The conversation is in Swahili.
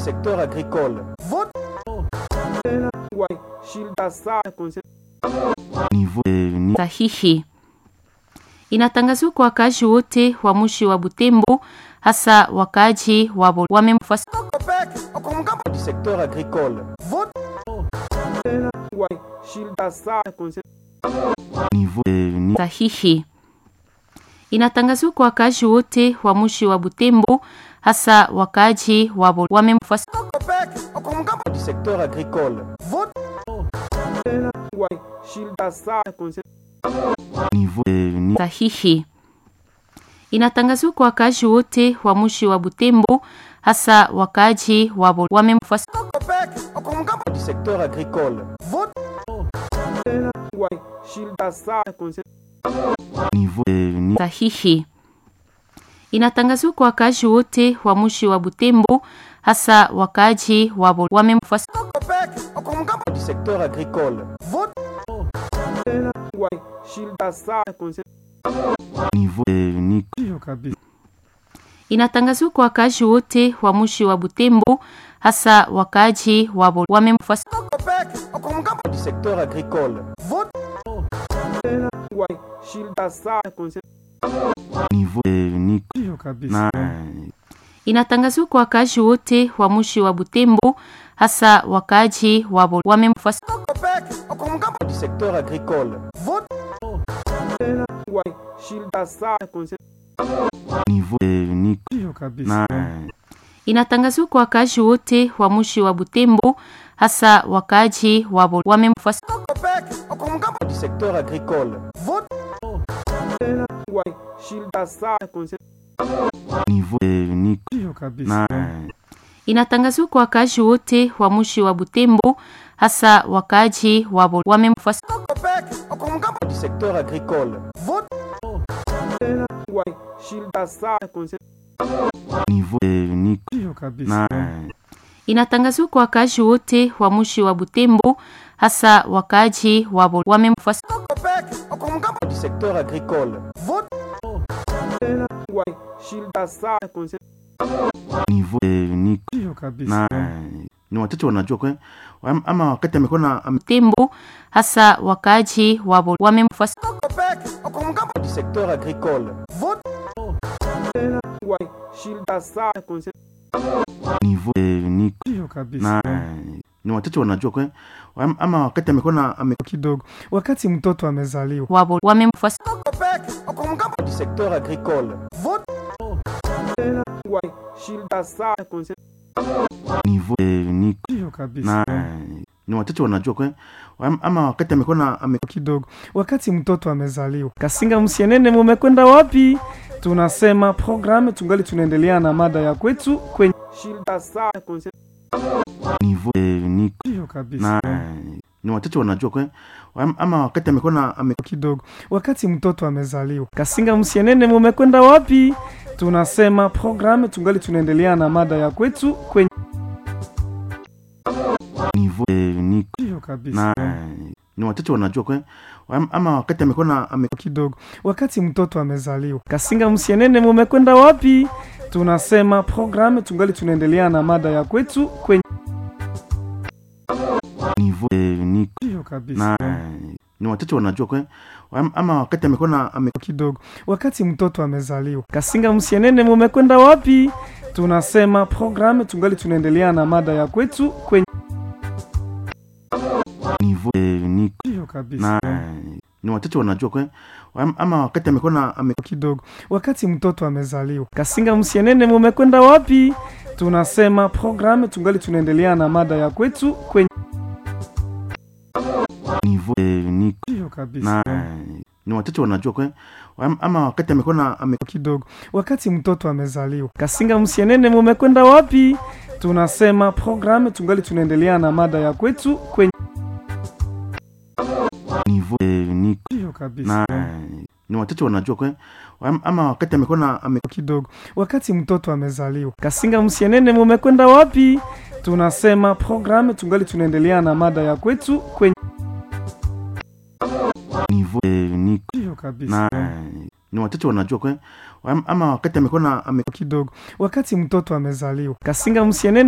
secteur agricole. sahihi inatangaziwa kwa wakaaji wote wa mji wa Butembo, hasa wakaaji wa wamemfuasa Du secteur agricole. sahihi inatangaziwa kwa wakaaji wote wa mji wa Butembo, hasa wakaaji wa wamemfuasa Du secteur agricole. sahihi inatangaziwa kwa wakaaji wote wa mji wa Butembo, hasa wakaaji wa wamemfuasa Du secteur agricole. sahihi inatangaziwa kwa wakaaji wote wa mji wa Butembo, hasa wakaaji wa wamemfuasa Du secteur agricole. inatangaziwa kwa wakaaji wote wa mji wa Butembo, hasa wakaaji wa wamemfuasa Du secteur agricole. inatangaziwa kwa wakaaji wote wa mji wa Butembo, hasa wakaaji wa wamemfuasa Du secteur agricole. inatangaziwa kwa wakaaji wote wa mji wa Butembo, hasa wakaaji wa wamemfuasa Du secteur agricole. inatangaziwa kwa wakaaji wote wa mji wa Butembo, hasa wakaaji wa wamemfuasa Du secteur agricole. inatangaziwa kwa wakaaji wote wa mji wa Butembo, hasa wakaaji wa wamemfuasa Du secteur agricole. ni wachache wanajua kwe ama wakati amekuwa na ame- Butembo, hasa wakaaji wa wamemfuasa Du secteur agricole. na ni wachache wanajua kwe ama wakati amekuwa na ame- kidogo wakati mtoto amezaliwa wa wamemfuasa Du secteur agricole. hiyo kabisa na ni wachache wanajua kwe ama wakati amekuwa na ame- kidogo wakati mtoto amezaliwa kasinga msienene mumekwenda wapi tunasema programu tungali tunaendelea na mada ya kwetu kwenye hiyo kabisa na ni wachache wanajua kwe ama wakati amekuwa na ame- kidogo wakati mtoto amezaliwa kasinga msienene mumekwenda wapi tunasema programu tungali tunaendelea na mada ya kwetu kwenye hiyo kabisa na ni wachache wanajua kwe ama wakati amekuwa na ame- kidogo wakati mtoto amezaliwa kasinga msienene mumekwenda wapi tunasema programu tungali tunaendelea na mada ya kwetu kwenye hiyo kabisa na ni wachache wanajua kwe ama wakati amekuwa na ame- kidogo wakati mtoto amezaliwa kasinga msienene mumekwenda wapi tunasema programu tungali tunaendelea na mada ya kwetu kwenye hiyo kabisa na ni wachache wanajua kwe ama wakati amekuwa na ame- kidogo wakati mtoto amezaliwa kasinga msienene mumekwenda wapi tunasema programu tungali tunaendelea na mada ya kwetu kwenye hiyo kabisa na ni wachache wanajua kwe ama wakati amekuwa na ame- kidogo wakati mtoto amezaliwa kasinga msienene mumekwenda wapi tunasema programu tungali tunaendelea na mada ya kwetu kwenye hiyo kabisa na ni wachache wanajua kwe ama wakati amekuwa na ame- kidogo wakati mtoto amezaliwa kasinga msienene mumekwenda wapi tunasema programu tungali tunaendelea na mada ya kwetu kwenye hiyo kabisa na ni wachache wanajua kwe ama wakati amekuwa na ame- kidogo wakati mtoto amezaliwa kasinga msienene